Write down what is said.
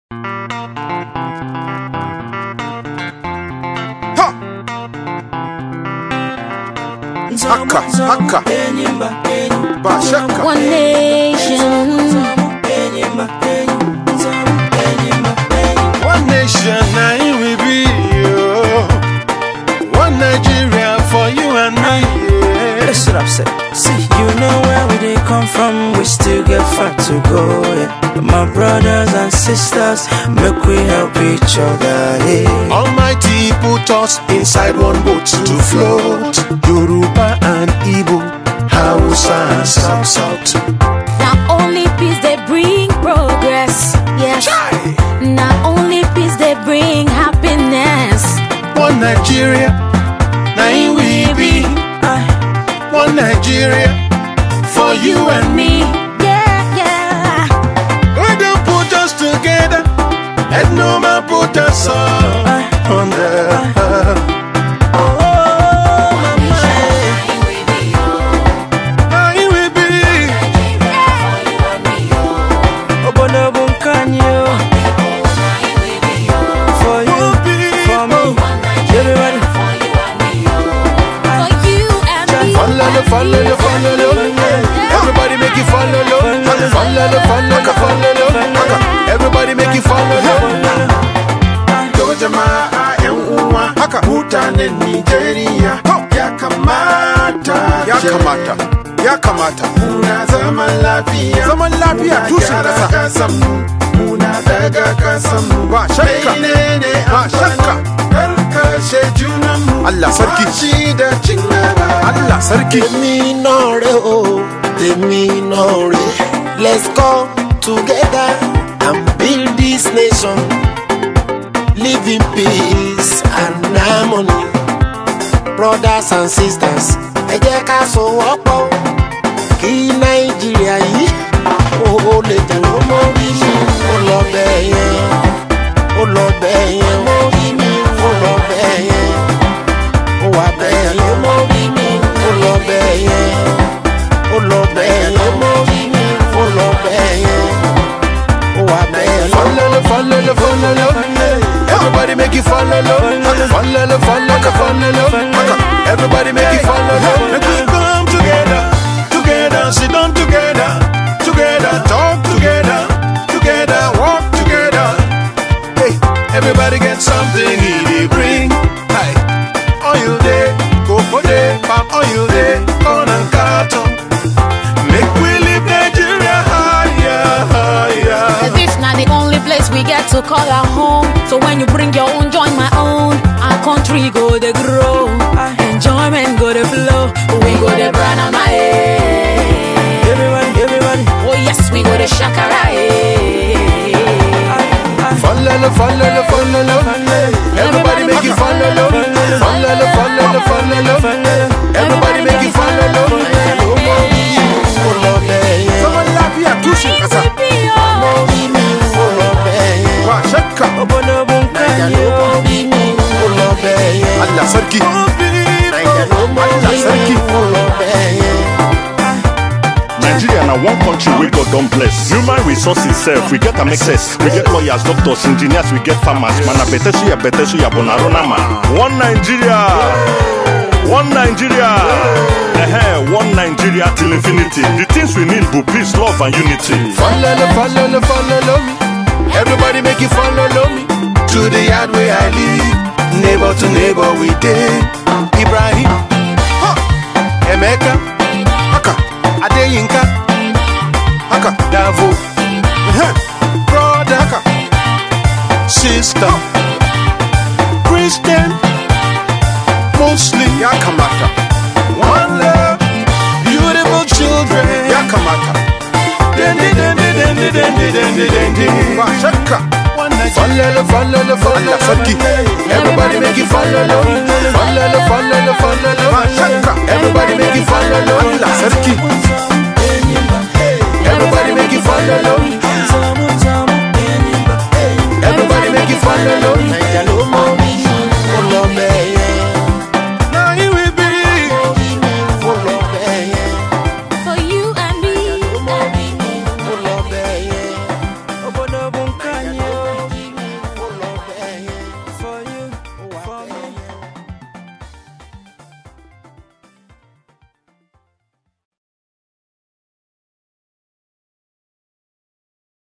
haka haka ba shakka One nation. one nation na it we be oh. one nigeria for you and me yeah. That's what I'm saying. See, you know where we they come from, we still get far to go. Yeah. But my brothers and sisters, make we help each other. Yeah. Almighty put us inside one boat to float. Yoruba and Igbo, Hausa and South South. Now only peace they bring progress. Yes. Chai! Now only peace they bring happiness. One Nigeria, now we be. One Nigeria, for you and me. Yeah, yeah. God don't put us together, and no man put us all under. Now we be. Obono bunkanyo. For you, for me, everybody. For you and me. Follow, follow, follow, Everybody make you follow, follow, follow, follow, Everybody make you follow, To jama'a yan uwa haka mutanen Nigeria ya kamata ya kamata ya kamata muna zaman lafiya zaman lafiya tushen kasa kasan mu muna daga kasan mu ba shakka ba shakka karkashe junan mu Allah sarki shi da cin gaba Allah sarki tèmi náà rè o tèmi náà rè let's come together and build this nation live in peace and harmony brothers and sisters ẹ jẹ́ ká sowọ́pọ̀ kí nàìjíríà yìí ó lè jẹ́ kó mọ́ bí mi ó lọ bẹ́ẹ̀ yẹn ó lọ bẹ́ẹ̀ yẹn mọ́ bí mi ó lọ bẹ́ẹ̀ yẹn ó wà bẹ́ẹ̀ yẹn mọ́ bí mi ó lọ bẹ́ẹ̀ yẹn ó lọ bẹ́ẹ̀ yẹn mọ́ bí mi ó lọ bẹ́ẹ̀ yẹn ó wà bẹ́ẹ̀ yẹn. Follow, follow, follow, Everybody make you follow, follow, follow, follow, Everybody make you follow, Make we come together, together, sit down together, together, talk together, together, walk together. Hey, everybody get something he dey bring. Hey, oil day, cocoa day, palm oil day, corn and carton. Make we live Nigeria higher, higher. This not the only place we get to call our home. So when you bring your own, join my own. Our country go to grow. Enjoyment go to flow. We go to brand my Everybody, everybody. Oh yes, we go to Shakara. Follow, follow, follow, Everybody make you follow, follow, follow, follow. Everybody make you follow. ó lọ bẹ́ẹ̀ yẹn Zaman lafiya tushen ƙasa. mọ́ bí mi ó lọ bẹ́ẹ̀ yẹn Ba shakka. Obono naija ló bunkanyo. mọ́ bí mi ó lọ bẹ́ẹ̀ yẹn Allah sarki. naija ló mọ́ Allah bí sarki. mi ó lọ bẹ́ẹ̀ yẹn. Nigeria na one country wey God don bless. Human resources sef, we get am excess. We get lawyers, doctors, engineers, we get farmers. Mana bete suya bete suya bonarona ma. One Nigeria. One Nigeria. Eh, one Nigeria till infinity. The things we need be peace, love and unity. Follow, follow, follow me. Everybody make you follow me. To the yard where I live. Neighbor to neighbor we dey. Ibrahim. Ha. Emeka. Haka. Adeyinka. Haka. Davo. Eh, Brother. Haka. Sister. Christian. Muslim. Ya kamata. One love. Beautiful children. Ya kamata. Dendi, dendi, dendi, dendi, dendi, dendi. Ba shakka. Follow, follow, follow, sarki. Everybody make you follow, follow, follow, follow. Ba shakka. Everybody make you follow, Allah sarki. Everybody make you follow, everybody make you follow.